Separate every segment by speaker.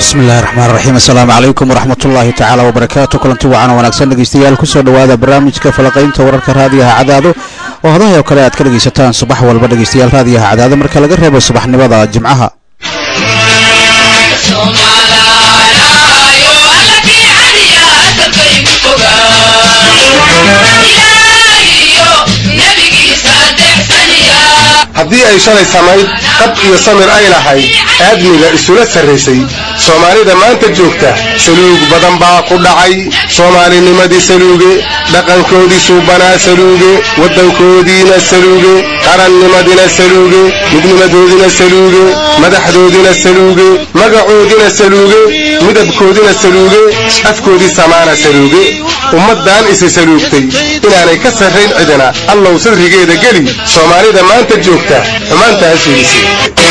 Speaker 1: bismillahi raxmaan raxiim assalaamu calaykum waraxmatullaahi tacaala wabarakaatu kulanti wacan wanaagsan dhegeystayaal kusoo dhowaada barnaamijka falaqaynta wararka raadiyaha cadaado oo hadahay oo kale aad ka dhegaysataan subax walba dhegeystayaal raadiyaha cadaado marka laga reebo subaxnimada jimcaha
Speaker 2: haddii ay shalay samayd qab iyo samir ay lahayd aadmiga isula sarraysay soomaalida maanta joogta saluug badan baa ku dhacay soomaalinimadii saluuge dhaqankoodii suubanaa saluuge waddankoodiina saluuge qarannimadina saluuge midnimadoodina saluuge madaxdoodina saluuge magacoodina saluuge midabkoodina saluuge afkoodii samaana saluuge ummaddan isi saluugtay inaanay ka sarrayn cidina allow sadrigeeda geli soomaalida maanta joogta xumaantaa fiidisay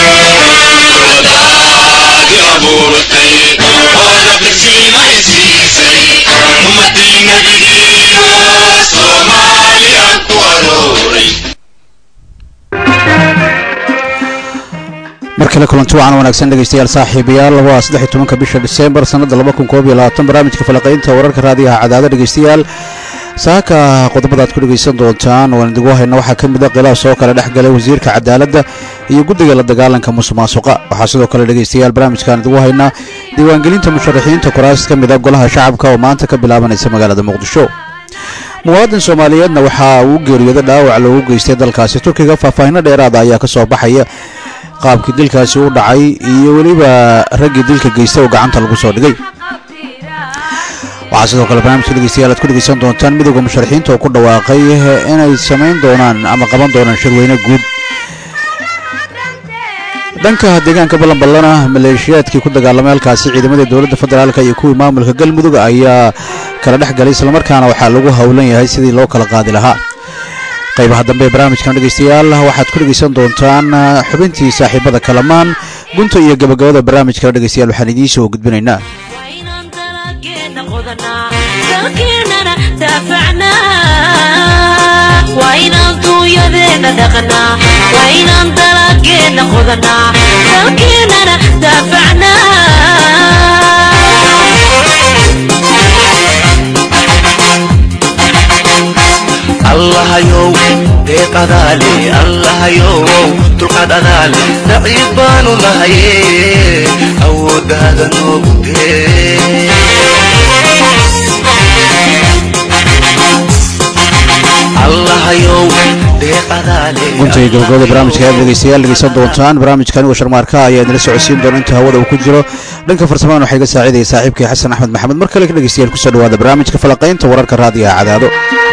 Speaker 1: mar kale kulanti wacan wanaagsan dhegeystayaal saaxiibayaal waa saddex iyo tobanka bisha diseembar sannadda laba kun koob iyo labaatan barnaamijka falaqaynta wararka raadiyaha cadaado dhegeystayaal saaka qodobada aad ku dhegaysan doontaan waan idigu hayna waxaa ka mid a khilaaf soo kale dhex galay wasiirka cadaaladda iyo guddiga la dagaalanka musuqmaasuqa waxaa sidoo kale dhegeystayaal barnaamijkaan idigu haynaa diiwaangelinta musharaxiinta kuraas ka mid a golaha shacabka oo maanta ka bilaabanaysa magaalada muqdisho muwaadin soomaaliyeedna waxaa uu geeriyooda dhaawac loogu geystay dalkaasi turkiga faahfaahino dheeraada ayaa ka soo baxaya qaabkii dilkaasi u dhacay iyo weliba raggii dilka geystay oo gacanta lagu soo dhigay waxaa sidoo kale barnaamijka dhegeystayaal aad ku dhegeysan doontaan midowda musharaxiinta oo ku dhawaaqay inay samayn doonaan ama qaban doonaan shirweyne guud dhanka deegaanka ballanballana maleeshiyaadkii ku dagaalamay halkaasi ciidamadii dowladda federaalk iyo kuwii maamulka galmudug ayaa kala dhex galay islamarkaana waxaa lagu howlan yahay sidii loo kala qaadi lahaa qaybaha dambe ee barnaamijkan dhegeystayaal waxaad ku dhegeysan doontaan xubintii saaxiibada kalamaan gunta iyo gabagabada barnaamijkana dhegeystayaal waxaan idiin soo gudbinaynaa
Speaker 3: allahayow deeqadaale allahayow dulqaad adaale daciif baanu nahaye awooddaada noogu dee allahayow deeqadaale
Speaker 1: gunta iyo gabagabada barnaamijka ayaad dhegeystayaal dhegeysan doontaan barnaamijkan igo sharmaarka ayaa idinla socodsiin doona inta hawada uu ku jiro dhanka farsamaan waxaa iga saacidaya saaxiibkii xasan axmed maxamed mar kale ka dhegeystayaal kusoo dhawaada barnaamijka falaqaynta wararka raadiyaha cadaado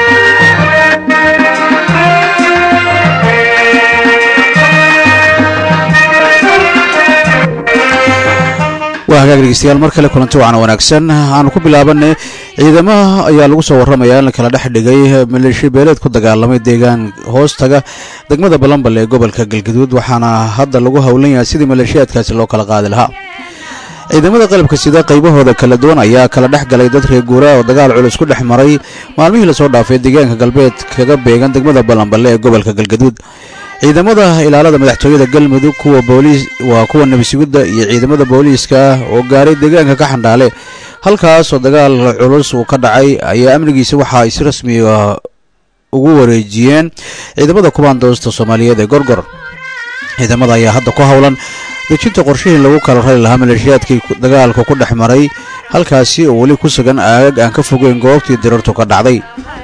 Speaker 1: waa hagaag dhegeystayaal mar kale kulanti wacan wanaagsan aanu ku bilaabanay ciidamaha ayaa lagu soo warramaya in la kala dhex dhigay maleeshiya beeleed ku dagaalamay deegaan hoostaga degmada balambal ee gobolka galgaduud waxaana hadda lagu howlan yahay sidii maleeshiyaadkaasi loo kala qaadi lahaa ciidamada qalabka sida qaybahooda kala duwan ayaa kala dhex galay dad reer guura oo dagaal culus ku dhex maray maalmihii lasoo dhaafay deegaanka galbeed kaga beegan degmada balamballe ee gobolka galgaduud ciidamada ilaalada madaxtooyada galmudug kuwa booliis waa kuwa nabisugidda iyo ciidamada booliiska oo gaaray deegaanka ka xandhaale halkaasoo dagaal culus uu ka dhacay ayaa amnigiisa waxa ay si rasmiga ugu wareejiyeen ciidamada kubaandoosta soomaaliyeed ee gorgor ciidamada ayaa hadda ku howlan dejinta qorshihii lagu kala rari lahaa maleeshiyaadkii dagaalka ku dhex maray halkaasi oo weli ku sugan aagag aan ka fogeyn goobtii dirartu ka dhacday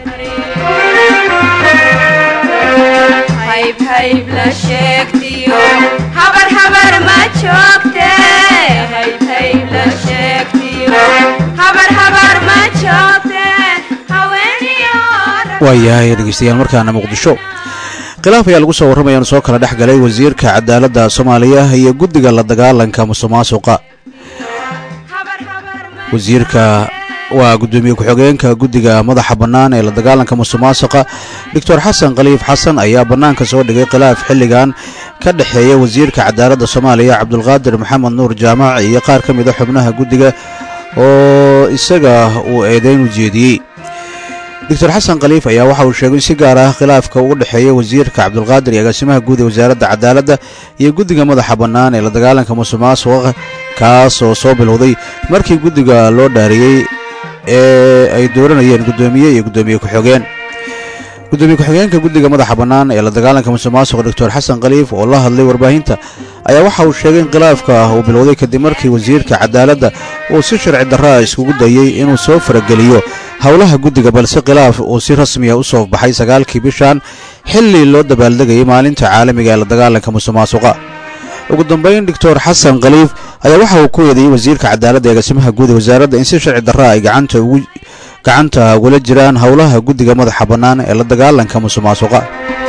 Speaker 1: waayahay dhegeystayaal markaana muqdisho khilaaf ayaa lagu soo warramaya inu soo kala dhex galay wasiirka cadaaladda soomaaliya iyo guddiga la dagaalanka musuqmaasuqa wasiirka waa guddoomiye ku-xigeenka guddiga madaxa bannaan ee la dagaalanka musuqmaasuqa doctor xasan khaliif xasan ayaa bannaanka soo dhigay khilaaf xilligan ka dhexeeya wasiirka cadaaladda soomaaliya cabdulqaadir maxamed nuur jaamac iyo qaar ka mid a xubnaha guddiga oo isaga uu eedeyn u jeediyey doctor xasan khaliif ayaa waxa uu sheegay in si gaar ah khilaafka ugu dhexeeya wasiirka cabdulqaadir iyo agaasimaha guud ee wasaaradda cadaaladda iyo guddiga madaxa bannaan ee la dagaalanka musuqmaasuqa kaas oo soo bilowday markii guddiga loo dhaariyey ee ay dooranayeen guddoomiye iyo guddoomiye ku-xigeen gudoomiye ku-xigeenka guddiga madaxa bannaan ee la dagaalanka musuqmaasuqa doctor xasan khaliif oo la hadlay warbaahinta ayaa waxa uu sheegay in khilaafka uu bilowday kadib markii wasiirka cadaaladda uu si sharci darraa iskugu dayey inuu soo farageliyo howlaha guddiga balse khilaaf uu si rasmiya u soo baxay sagaalkii bishan xilli loo dabaaldegayay maalinta caalamiga ee la dagaalanka musuqmaasuqa ugu dambayn doctor xasan khaliif ayaa waxa uu ku eedeeyey wasiirka cadaaladda ee agaasimaha guud ee wasaaradda in si sharci darraa ay gacanta ugu gacanta ugula jiraan howlaha guddiga madaxa bannaan ee la dagaalanka musuqmaasuqa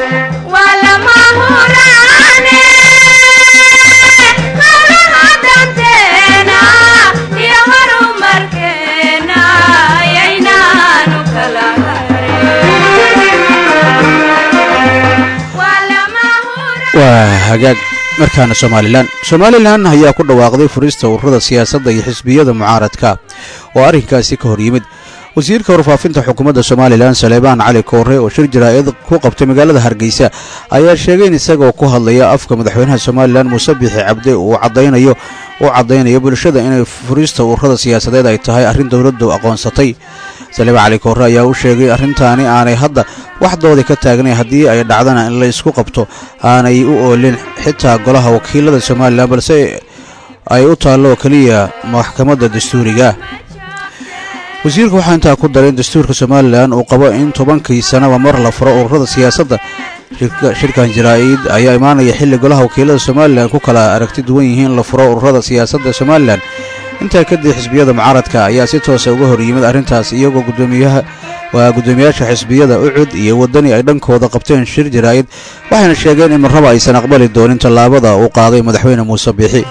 Speaker 1: waa hagaag markaana somalilan somalilan ayaa ku dhawaaqday furista ururada siyaasadda iyo xisbiyada mucaaradka oo arrinkaasi ka hor yimid wasiirka warfaafinta xukuumadda somalilan saleebaan cali koore oo shir jaraa'id ku qabtay magaalada hargeysa ayaa sheegay in isagoo ku hadlaya afka madaxweynaha somalilan muuse bixi cabde uu cadaynayo uu caddaynayo bulshada inay furista ururada siyaasadeed ay tahay arrin dowladdu aqoonsatay saleebaan cali koore ayaa u sheegay arrintaani aanay hadda waxdoodii ka taagnay haddii ay dhacdana in la isku qabto aanay u oolin xitaa golaha wakiilada somalilan balse ay u taallo keliya maxkamadda dastuuriga wasiirku waxaa intaa ku daray in dastuurka somalilan uu qabo in tobankii sanaba mar la furo ururada siyaasadda shirkan jaraa'id ayaa imaanaya xilli golaha wakiilada somalilan ku kala aragti duwan yihiin la furo ururada siyaasadda somalilan intaa kadib xisbiyada mucaaradka ayaa si toosa uga hor yimid arrintaas iyagoo gudoomiyaha waa guddoomiyaasha xisbiyada ucud iyo waddani ay dhankooda qabteen shir jaraa'id waxayna sheegeen in marraba aysan aqbali doonin tallaabada uu qaaday madaxweyne muuse biixi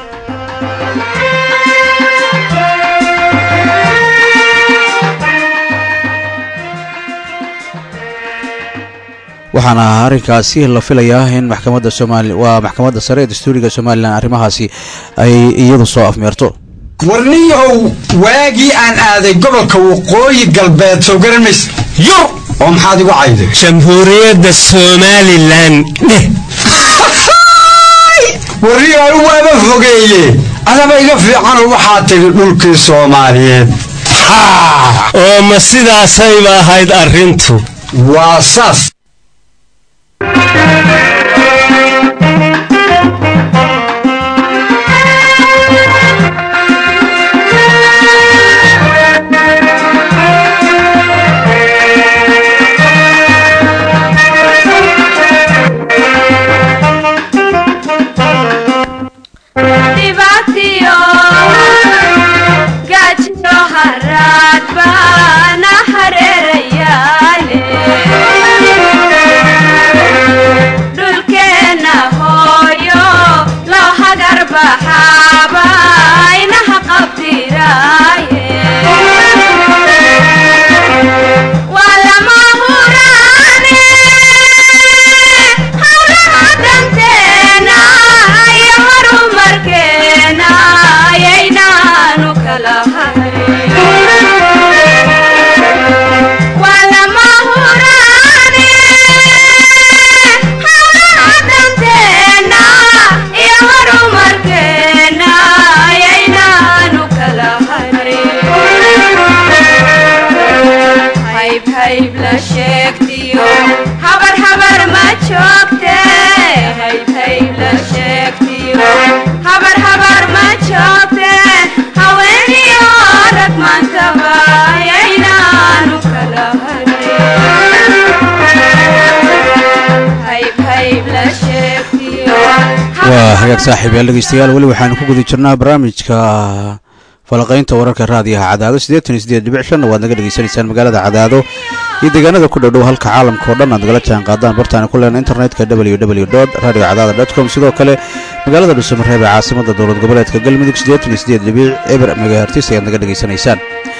Speaker 1: waxaana arrinkaasi la filayaa in maxkamadda somaali waa maxkamadda sare ee dastuuriga somalilan arrimahaasi ay iyadu soo afmeerto
Speaker 4: warniyahow waagii aan aaday gobolka waqooyi galbeed soo garanmays yur oo maxaad igu cayday
Speaker 5: jamhuuriyadda somalilan dheh
Speaker 4: warniyahow waaba fogeeye adaba iga fiicanoo waxaa tidhi dhulkii soomaaliyeed
Speaker 5: oo ma sidaasayba ahayd arrintu
Speaker 4: waa saas
Speaker 1: waa hagaag saaxiibayaal dhegeystayaal weli waxaanu ku guda jirnaa barnaamijka falaqaynta wararka raadiyaha cadaado siddeetan iyo siddeed dhibic shanna waad naga dhegeysanaysaan magaalada cadaado iyo deegaanada ku dhow dhow halka caalamka oo dhan aad nagala jaan qaadaan bartaana ku leena internetka w w dot radio cadaada dot com sidoo kale magaalada dhuusamareeb ee caasimada dowlad goboleedka galmudug siddeetan iyo siddeed dhibic eber megahertis ayaad naga dhegeysanaysaan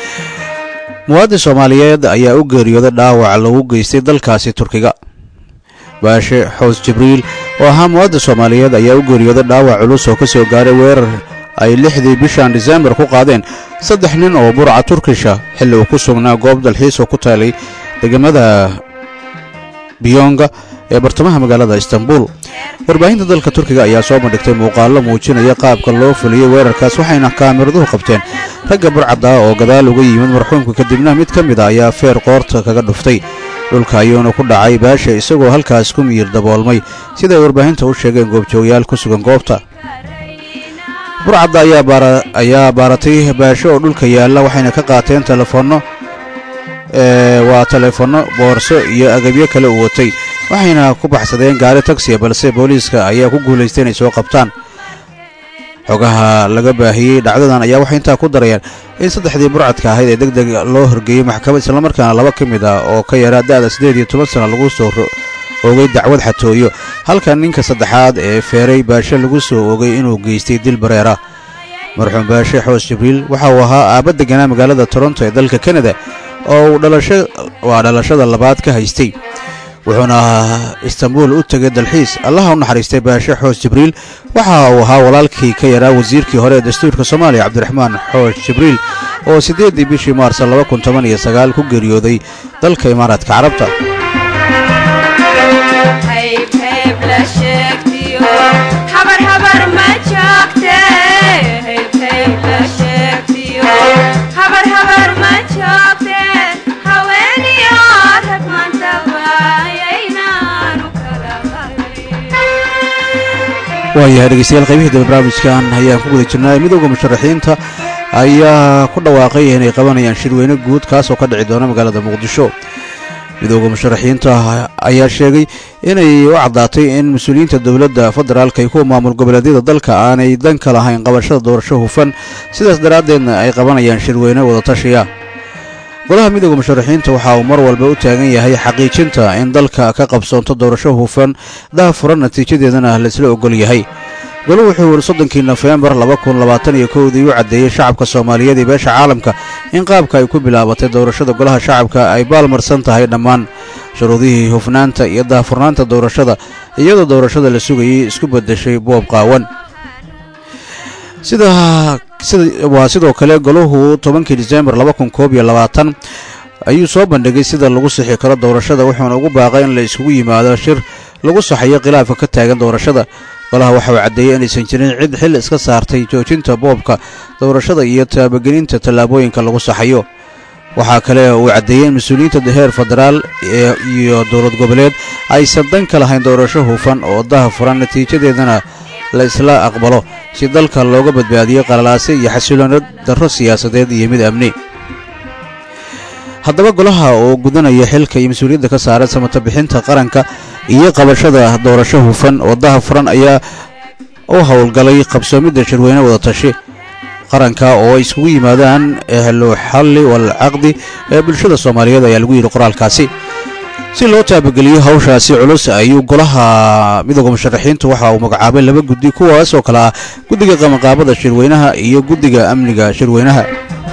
Speaker 1: muwaadin soomaaliyeed ayaa u geeriyooday dhaawac lagu geystay dalkaasi turkiga baashe xoos jibriil oo ahaa muwaadin soomaaliyeed ayaa u geeriyooday dhaawac culus oo ka soo gaaray weerar ay lixdii bishan disembar ku qaadeen saddex nin oo burca turkisha xilli uu ku sugnaa goob dalxiis oo ku taalay degamada biyonga ee bartamaha magaalada istanbul warbaahinta dalka turkiga ayaa soo bandhigtay muuqaallo muujinaya qaabka loo fuliyey weerarkaas waxayna kaamiraduhu qabteen ragga burcadda oo gadaal uga yimid marxuumka kadibna mid ka mid a ayaa feer qoorta kaga dhuftay dhulka ayuuna ku dhacay baasha isagoo halkaas ku miyir daboolmay siday warbaahinta u sheegeen goobjoogayaal ku sugan goobta burcadda ayaa baaratay baasho oo dhulka yaalla waxayna ka qaateen telefoonno waa teleefanno boorso iyo agabyo kale u watay waxayna ku baxsadeen gaari tagsiya balse booliiska ayaa ku guulaystay inay soo qabtaan xogaha laga baahiyey dhacdadan ayaa waxay intaa ku darayaan in saddexdii burcadka ahayd ee deg deg loo horgeeyey maxkamad islamarkaana laba ka mid ah oo ka yaraa da'da siddeed iyo toban sana lagu soo oogay dacwad xatooyo halka ninka saddexaad ee feeray baashe lagu soo oogay inuu geystay dil bareera marxuum baashe xoos jibriil waxa uu ahaa aabba deganaa magaalada toronto ee dalka kanada oo uu waa dhalashada labaad ka haystay wuxuuna istanbuul u tegay dalxiis allaha u naxariistay baashe xoos jibriil waxa uu ahaa walaalkii ka yaraa wasiirkii hore ee dastuurka soomaaliya cabdiraxmaan xoos jibriil oo siddeeddii bishii maars laba kun toban iyo sagaal ku geeriyooday dalka imaaraadka carabta waayahay dhegeystayaal qaybihii dambe barnaamijkan ayaan ku guda jirnaa midowda musharaxiinta ayaa ku dhawaaqay inay qabanayaan shirweyne guud kaas oo ka dhici doona magaalada muqdisho midowda musharaxiinta ayaa sheegay inay u caddaatay in mas-uuliyiinta dowladda federaalka iyo kuwa maamul goboleedyada dalka aanay dan ka lahayn qabashada doorasho hufan sidaas daraaddeedna ay qabanayaan shirweyne wadatashiya golaha midowda musharaxiinta waxa uu mar walba u taagan yahay xaqiijinta in dalka ka qabsoonto doorasho hufan daha furan natiijadeedana laisla ogol yahay golo wuxuu yidhi soddonkii nofembar laba kun labaatan iyo kowdii u caddeeyey shacabka soomaaliyeed iyo beesha caalamka in qaabka ay ku bilaabatay doorashada golaha shacabka ay baalmarsan tahay dhammaan shuruudihii hufnaanta iyo daahfurnaanta doorashada iyadoo doorashada la sugayay isku beddeshay boob qaawan waa sidoo kale golahu tobankii disembar laba kun koob iyo labaatan ayuu soo bandhigay sida lagu sixi karo doorashada wuxuuna ugu baaqay in la iskugu yimaado shir lagu saxayo khilaafka ka taagan doorashada golaha waxa uu caddeeyey inaysan jirin cid xil iska saartay joojinta boobka doorashada iyo taabagelinta tallaabooyinka lagu saxayo waxaa kale uu caddeeyey in mas-uuliyiinta heer federaal iyo dowlad goboleed aysan dan ka lahayn doorasho hufan oo daha furan natiijadeedana la isla aqbalo si dalka looga badbaadiyo qalalaase iyo xasiloona darro siyaasadeed iyo mid amni haddaba golaha oo gudanaya xilka iyo mas-uuliyadda ka saaran samata bixinta qaranka iyo qabashada doorasho hufan oo daha furan ayaa u howlgalay qabsoomidda shirweyne wadatashi qaranka oo ay iskugu yimaadaan ehlu xalli wal caqdi ee bulshada soomaaliyeed ayaa lagu yidhi qoraalkaasi si loo taabageliyo hawshaasi culus ayuu golaha midooda musharaxiintu waxa uu magacaabay laba guddi kuwaas oo kale ah guddiga qabanqaabada shirweynaha iyo guddiga amniga shirweynaha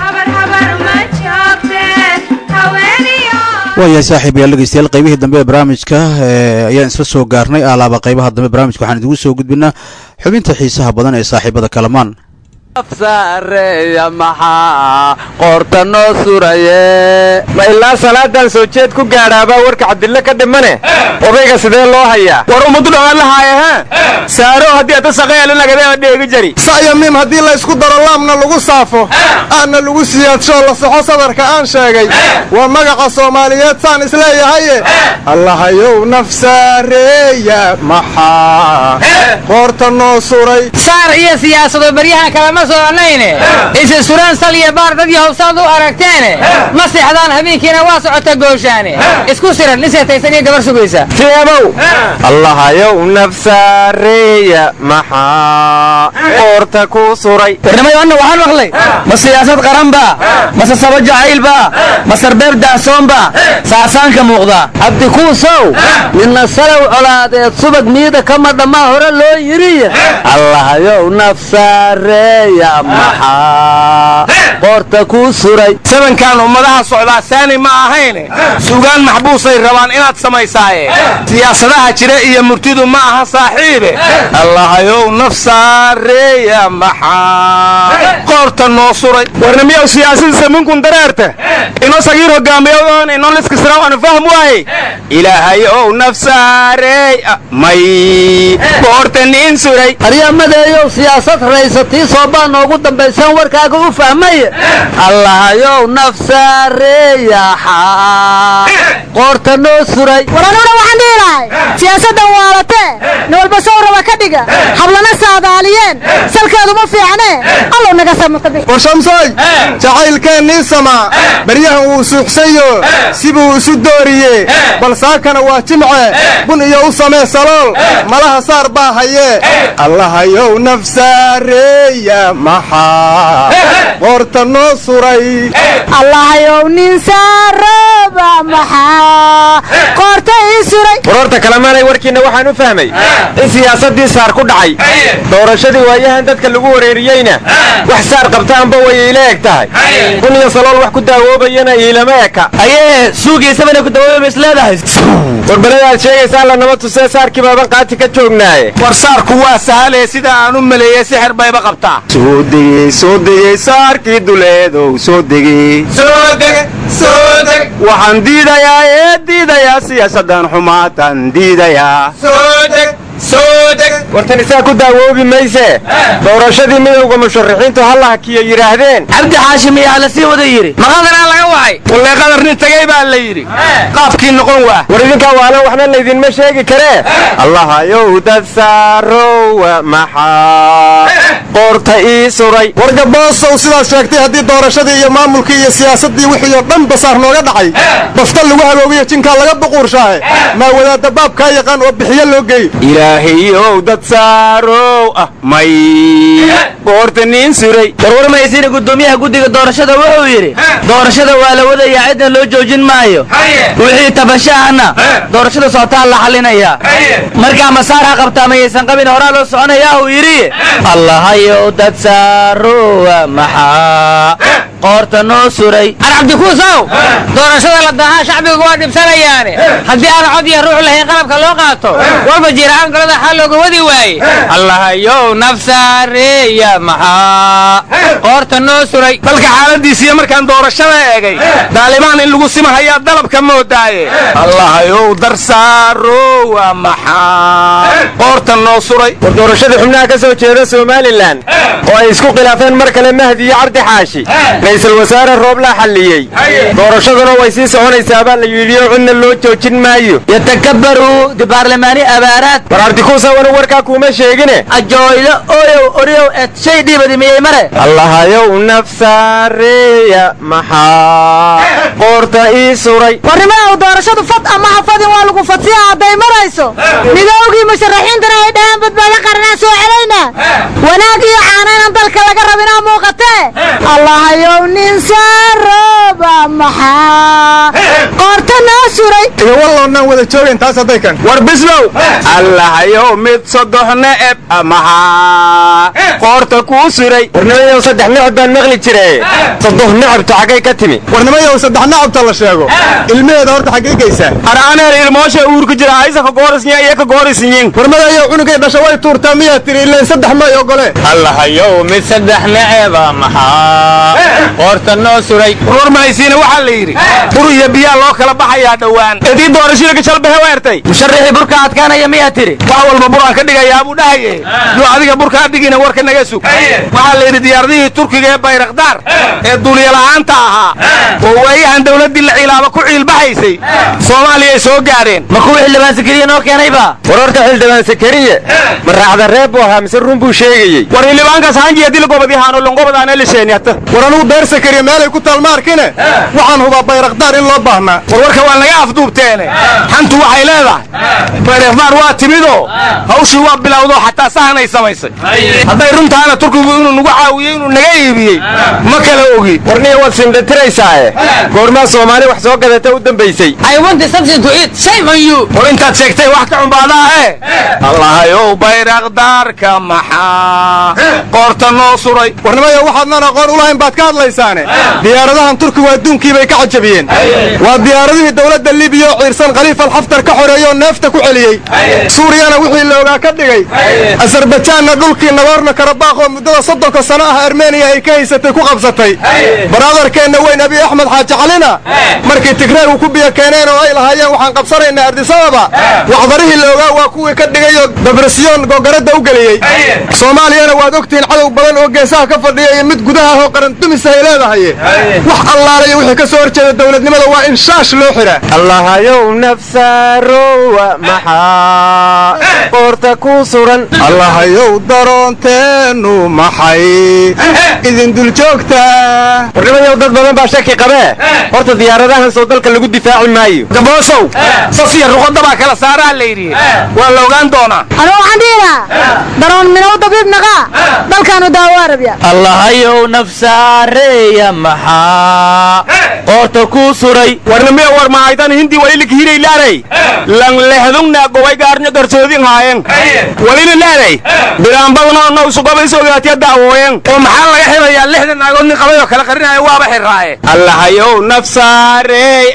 Speaker 1: waayahay saaxiibayaal dhegeystayaal qaybihii dambe ee barnaamijka ayaan isla soo gaarnay alaaba qaybaha dambe barnaamijka waxaan idigu soo gudbinaa xubinta xiisaha badan ee saaxiibada kalamaan
Speaker 6: saareeya maxaa qoorta noo suraye ma ilaa salaadan soo jeed ku gaadhaabaa warka cabdille ka dhimane odayga sidee loo hayaa war ummadu dhammaan la haaya ha saaro haddii ata saqeelinagadeema dheegi jari
Speaker 7: sa'yo miim haddii laysku daro laamna lagu saafo aanna lagu siyaadsho la soxo sadarka aan sheegay waa magaca soomaaliyeed saan isleeyahaye allahayow nafsaareeya maxaa qoorta noo suray
Speaker 8: saar iyo siyaasado baryahan kalama soconayne isa suraan sal iyo baar dad yahowsaad u aragteene ma seexdaan habeenkiina waa socota gooshaane isku siran nin seetaysan iyo gabar sugaysa
Speaker 6: teebow allahayow nafsaareeya maxaa qoorta ku suray
Speaker 8: warnimada anna waxaan maqlay ma siyaasad qaranba mase sabo jacaylba ma sarbeeb dahsoonba saasaanka muuqda
Speaker 6: cabdikuusow
Speaker 8: midna salow colaadeed subag miida kama dhammaa hore loo yidhi
Speaker 6: allahayow nafsaareeya maxaa qoorta ku suray
Speaker 7: sabankan ummadaha socdaa saani ma ahayne sugaan maxbuusay rabaan inaad samaysaaye siyaasadaha jira iyo murtidu ma aha saaxiibe allahayow nafsaareeya maxaa qoorta noo suray
Speaker 6: warnamiyow siyaasadiisa minkun dareerta ino sagiir hogaamiyoon ino liskisraw aan fahm waaye yidhi ilaahay ow nafsaarey may boorta nin suray
Speaker 9: aryamadeeyow siyaasad raysatii soobaa noogu dambaysaan warkaaga u fahmay allahayow nafsaareeyaxa qoorta noo suray
Speaker 10: waranuna waxaan dhihi lahay siyaasaddan waalatee nin walba sow raba ka dhiga hablana saadaaliyeen salkeedu ma fiicnee allow naga samata bix
Speaker 7: war shamsooy jacaylkeennii samaa baryahan wuu suuxsayo sibuu isu dooriye bal saakana waa jimce bun iyo u samee salool malaha saar baa hayee allahayow nafsaareeya maxaa qoorta noo suray
Speaker 10: allahayow nin saarooba maxaa qoorta ii suray
Speaker 6: warorta kalemaanay warkiinna waxaan u fahmay in siyaasaddii saar ku dhacay doorashadii waayahan dadka lagu wareeriyeyna wax saar qabtaanba way iila eg tahay bun iyo salool wax ku daawoobayana iilama eka
Speaker 8: ayee suugiisabana ku dawoobay is leedahay
Speaker 6: warbaladaad sheegaysaa lanama tusee saarkii baaban qaati ka joognaaye
Speaker 5: war saarku waa sahale sida aan u maleeyey sixir bayba qabtaa
Speaker 6: soo degey soo degey saarkii duleedow soo degey waxaan diidayaa ee diidayaa siyaasaddan xumaataan diidayaa wartan isaa ku daawoobi mayse doorashadii midowga musharaxiintu halla hakiyo yidhaahdeen
Speaker 8: cabdi xaashim iyaa la sii wada yidhi maqadanaa laga wacay
Speaker 5: wallee qadar nin tagay baa la yidhi qaabkii noqon waa
Speaker 6: war idinkaa waalan waxna laydinma sheegi karee allahayow dad saarowa maxaa qoorta ii suray
Speaker 7: warga boosow sidaad sheegtay haddii doorashadii iyo maamulkii iyo siyaasaddii wixii oo dhan basaar nooga dhacay bafta lagu hagoogiyo jinkaa laga buquurshaahe maa wadaadda baabkaa yaqaan oo bixiyo loo geeyo
Speaker 6: ilaahayow dad saarow ah may qoorta niin suray
Speaker 8: warwarmaysiina guddoomiyaha guddiga doorashada wuxuu yidhi doorashada waa la wadayaa ciddan loo joojin maayo wixii tabashahana doorashada socotaa la xallinayaa markaa masaar ha qabtaa mayaysan qabin horaa loo soconayaa uu yidhi allahayow dad saarowa maxaa qoorta noo suray ar cabdikuusow doorashada la dahaa shacbigu waa dhibsanayaane haddii aan cod iyo ruux lahayn qalabka loo qaato walba jiiraan golada xal looga wadi waaye allahayow nafsaareeya maxaa qoorta noo suray
Speaker 5: dalka xaaladiisiiyo markaan doorashada eegay daalibaan in lagu simahayaa dalabka moodaaye allahayow darsaarowa maxaa qoorta noo suray
Speaker 6: war doorashadii xubnaha ka soo jeeda somalilan oo ay isku khilaafeen mar kale mahdi iyo cabdi xaashi ra'iisul wasaare rooblaa xalliyey doorashaduna way sii soconaysaa baa la yidhi oo cidna loo joojin maayo
Speaker 8: yatakabaruu dibaarlamaani abaaraad
Speaker 6: war artikuusa wanu warkaa kuuma sheegine
Speaker 8: ajooylo oyow oryow et shay dhiibadi miyey mare
Speaker 6: allahayow nafsaareeya maxaa qoorta ii suray
Speaker 10: warnimadow doorashadu fad ama ha fadin waa lagu fadsiya hadday marayso midowgii musharaxiintana ay dhahaan badbaado qaranaa soo celayna wanaag iyo caanaynan dalka laga rabinaa muuqatee allahayow nin saarooba maxaa qoorta noo suray
Speaker 7: iyo walloonnaan wada joogayn taas hadday kan
Speaker 5: war bislow allahayow mid sodoxna eb maxaa qoorta kuu suray
Speaker 6: warnimayow saddex necab baan maqli jire sodoh necabtu xaggay ka timi
Speaker 7: warnimayow saddex nacabta la sheego ilmaheeda horta xaggay geysaa
Speaker 5: araaneel ilmoosha uurka jira aysa ka goorisnya iyo ka goorisnyin
Speaker 7: warmadayow cunugay dhasha way tuurtaa miyaa tiri ilayn saddex may ogole
Speaker 8: allahayow mid saddex neceba maxaa qoorta noo suray
Speaker 5: warwar mahaysiina waxaa la yidhi bur iyo biyaa loo kala baxayaa dhowaan edii doorashada gajalbehe weertay
Speaker 8: musharaxii burka adkaanaya miyaa tiri
Speaker 5: wax walba buraan ka dhigayaa buu dhahaye duu adiga burkaa dhigina warka naga sug waxaa la yidhi diyaaradihii turkiga ee bayrakdaar ee duuliyala'aanta ahaa oo waayahan dawladdii la ciilaaba ku ciilbaxaysay soomaaliyay soo gaadheen
Speaker 8: ma kuwii xildhibaan sakariya noo keenayba
Speaker 6: war horta xildhibaan sakariye ma raacda reeb buu ahaa mise run buu sheegayey
Speaker 5: war xildhibaankaas hanjiya dilgobadihaano lonqobadaana lisheeni hata
Speaker 7: war anugu beer sakariya meelay ku taal ma arkine waxaan hubaa bayrakdaar in loo baahnaa
Speaker 5: war warka waa naga afduubteene xantu waxay leedahay bayrakdaar waa timidoo hawshii waa bilowdoo xataa sahanay samaysay hadday runtaana turkigu inuu nagu caawiyey inuu naga iibiyey ma kala ogi
Speaker 6: warniya waad simdhatiraysaae goormaa soomaali wax soo gadata u dambaysay
Speaker 5: war intaad sheegtay wax ka cumbaadaa eh allahayow bayrakdaarka maxaa qoorta noo suray
Speaker 7: warnimayo waxaadnan aqoon u lahayn baad ka hadlaysaane diyaaradahan turkigu adduunkii bay ka cajabiyeen waa diyaaradihii dowladda libiya oo ciirsan khaliif alxaftar ka xoreeyoo neefta ku celiyey suuriyana wixii la ogaa ka dhigay asarbajaanna dhulkii nagoorno karabakh oo muddada soddonka sano ah armeniya ay ka haysatay ku qabsatay baraadarkeenna weyn abi axmed xaaji calina markii tigreer uu ku biyo keeneen oo ay lahaayeen waxaan qabsanaynaa ardisababa wacdarihii la ogaa waa kuwii ka dhigayoo dabresyoon googaradda u geliyey soomaaliyana waad ogtihiin cadow badan oo geesaha ka fadhiya iyo mid gudaha oo qarandumise ay leedahay wax allaalayo wixii ka soo horjeeda dowladnimada waa in shaash loo xidhaa
Speaker 6: allahayow nafsaarowa maxaa qoorta ku suran
Speaker 7: allahayow daroonteennu maxay idin dul joogtaa
Speaker 6: warnimayow dad badan baa shaki qabee horta diyaaradahan soo dalka lagu difaaci maayo
Speaker 5: gaboosow safiya ruqadda baa kala saaraa la yidhi waa la ogaan doonaa
Speaker 10: anu waxaan dhihi lahaa daroon minow dabiib naqaa dalkaanu daawo arabya
Speaker 8: allahayow nafsaareeya maxaa qoorta ku suray
Speaker 5: warnimiya war mahaytan hindi walilik hiray laaray lang lehdungna gobay gaarnyo garsoodin haayen walina laaray biraanbadnoo now sugobay sogaatiya daawooyen oo maxaa laga xirayaa lixdan naagood nin qabay oo kala qarinaya waaba xirraaye allahayow nafsaarey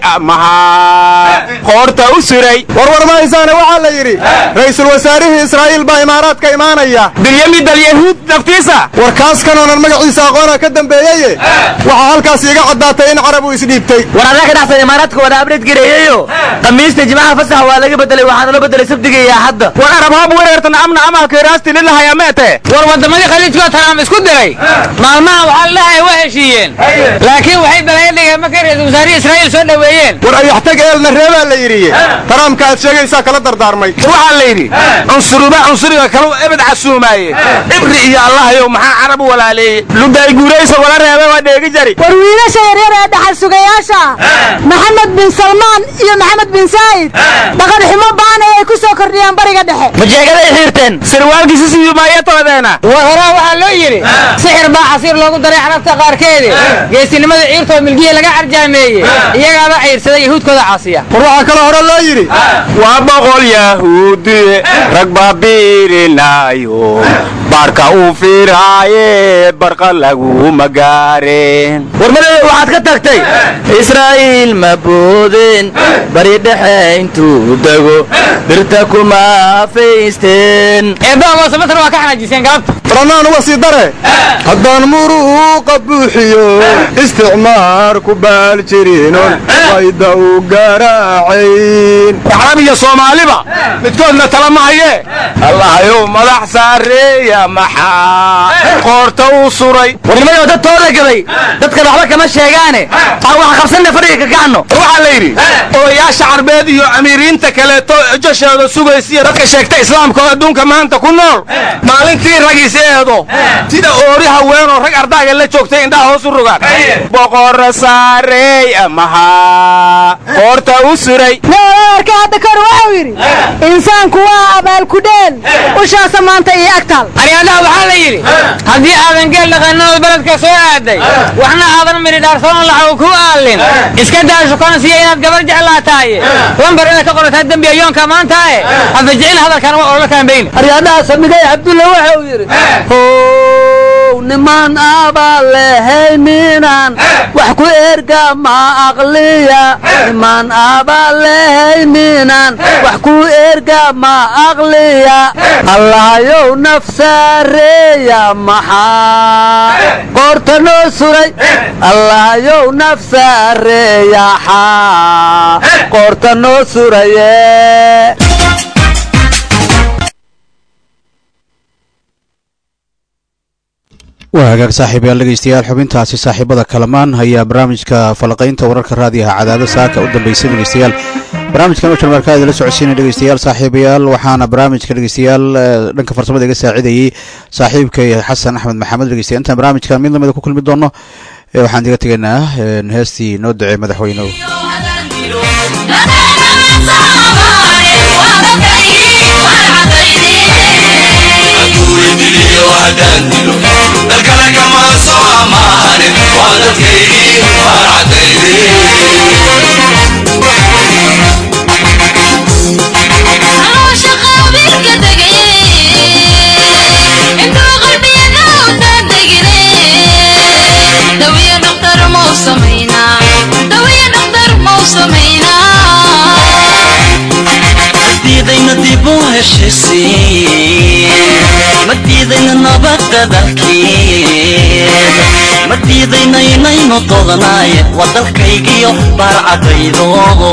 Speaker 5: maxaa qoorta u suray
Speaker 7: warwar mahaysaane waxaa la yidhi ra'iisul wasaarihii israa'iil baa imaaraadka imaanaya
Speaker 5: bilyamid alyahuud naftiisa
Speaker 7: war kaas kanoonan magaciisa aqoona ka dambeeyeye waxaa halkaas iiga caddaatay in carab uu isdhiibtay
Speaker 8: war adaa ka dhexsan imaaraadka wada abdheed gareeyeyo khamiista jimcaha fasaxa waa laga bedelay waxaana loo bedelay sabdiga iyo axadda
Speaker 5: war arab hab wereertan amna amalka raasti lilahaya meete
Speaker 11: war waddamadii khaliijkoo tanaam isku diray maalmaha waxaa la dhahay waa heshiiyeen laakiin waxay balaya dhigeen markay ra-isul wasaarihii israa'iil soo dhoweeyeen
Speaker 7: war ayaxtag eelna reebaa la yidhi taraamka aad sheegaysaa kala dardaarmay
Speaker 5: waxaa la yidhi cunsuruba cunsuriga kalu ebed casuumaaye ibri iyo allahayow maxaa carab u walaaleeyey ludaay guuraysa wala reebe waa dheegi jari
Speaker 10: war wiilasha yaryar ee dhaxal sugayaasha maxamed bin salmaan iyo maxamed bin saa'id dhaqan xumo ba'an ee ay ku soo kordhiyaan bariga dhexe
Speaker 8: majeegaday xiirteen
Speaker 5: sirwaalkiisi sidii maayatoodeena
Speaker 11: war horaa waxaa loo yidhi sixir baa casiir loogu daray carabta qaarkeedi geesinimada ciirtoo milgiya laga carjaameeyey iyagaaba ciirsaday yahuudkooda caasiya
Speaker 7: war waxaa kaloo hore loo yidhi
Speaker 5: waa boqol yahuudiye rag baa biirinaayo baarka uu fiiraaye barqa laguma gaareen
Speaker 8: warmadada waxaad ka tagtay israa'iil ma boodeen bari dhexe intuu dego birta kuma faysteen
Speaker 11: eebbaha moosamasar waa ka xanaajiseen galabta
Speaker 7: ranaan uga sii dare haddaan muruuqa buuxiyo isticmaar ku baal jirinon fayda u garaacayn
Speaker 5: carab iyo soomaaliba midkoodna tala ma hayee allahayow madax saareeya maxaa qoorta u suray
Speaker 8: warnimadoo dad tooda gabay dadkan waxba kama sheegaane aan waxa qabsanna fadhiga ka kacno
Speaker 5: waxaa la yidhi odayaasha carbeed iyo amiiriinta kaleeto joshooda sugaysiya dadka sheegta islaamka oo adduunka maanta ku nool maalintii ragiis eedo sida oori haweenoo rag ardaaga la joogtay indhaha hoos u rogaan boqora saareey maxaa qoorta u suray
Speaker 10: naarka hadda kor waxau yidhi insaanku waa abaalkudheel ushaasa maanta iyo agtaal
Speaker 11: aryaadaha waxaa la yidhi haddii aadan geel dhaqaninood beledka soo aaday waxna aadan midhi dhaarsoon laxaw ku aallin iska daa shukaansiya inaad gabar jeclaataaye lambar inaad ka qorataa dembi ayoonka maantaae hadda jecel hadalkan waa olola kaambayni
Speaker 9: aryaadaha samigay cabdulla waxau yidhi how niman aabaa lehayninaan wax ku erga ma aqliya niman aabaa lehayninaan wax ku erga ma aqliya allahayow nafsaareeya maxaa qoorta noo suray allahayow nafsaareeya xaa qoorta noo suraye
Speaker 1: waa hagaag saaxiibayaal dhegeystayaal xubintaasi saaxiibada kalamaan ayaa barnaamijka falaqaynta wararka raadiyaha cadaado saaka u dambeysay dhegeystayaal barnaamijkan oo jarmarka idinla socodsiinay dhegeystayaal saaxiibayaal waxaana barnaamijka dhegeystayaal dhanka farsamada iga saacidayey saaxiibkay xasan axmed maxamed dhegeystayaal intaan barnaamijkan mid lamida ku kulmi doono waxaan iga tegaynaa heestii noo ducey madaxweynehu
Speaker 3: dalkana kama soo amaanin waa dadkaygii
Speaker 12: caloosha qaabilka degay intuu qalbiyana utaan degine dawiya dhakhtar mau samaynaa
Speaker 3: diidayna dib u heshisiin ma diidayna nabadda dalkeed ma diidayna inaynu dodanaaye waa dalkaygiyo baarcadaydo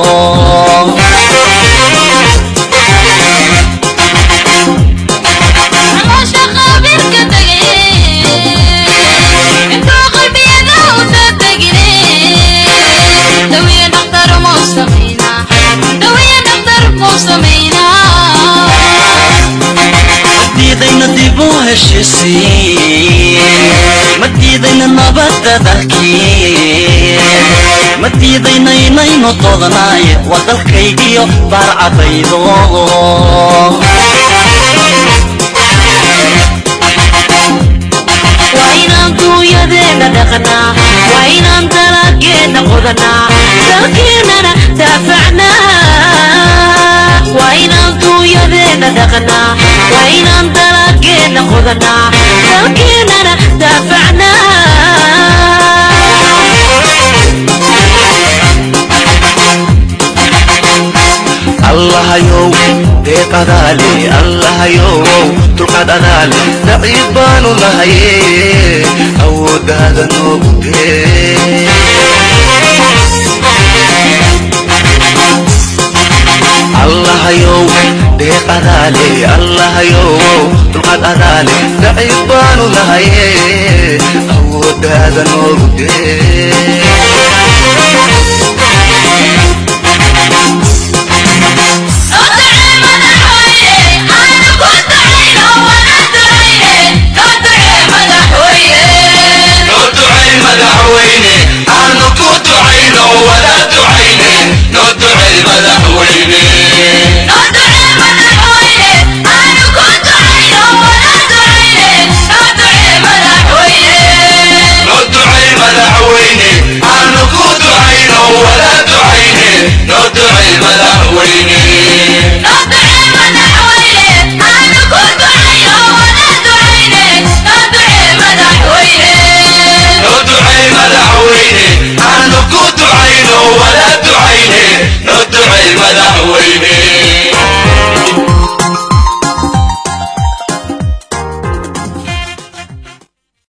Speaker 12: nolosha qabiilka tagay intuu qalbiyada usa tegine dawiya dhakhtar mau samaynaa dawiya dhakhtar mau samaynaa
Speaker 3: diidayna dib u heshisiin ma diidayna nabadda dalkeed ma diidayna inaynu dodanaaye waa dalkaygiyo baarcadaydo
Speaker 12: waa inaan duunyadeena dhaqnaa waa inaan dalageena qodanaa dalkeenana daafacnaa waa inaan duunyadeena dhaqnaa waa inaan dalageena qodanaa dalkeenana daafacnaa
Speaker 3: allahayow deeq adaale allahayow dulqaad adaale daciif baanu nahaye awooddaada noogu dee allahayow deeq adaale allahayow dulqaad adaale daciif baanu nahaye awooddaada noogu dee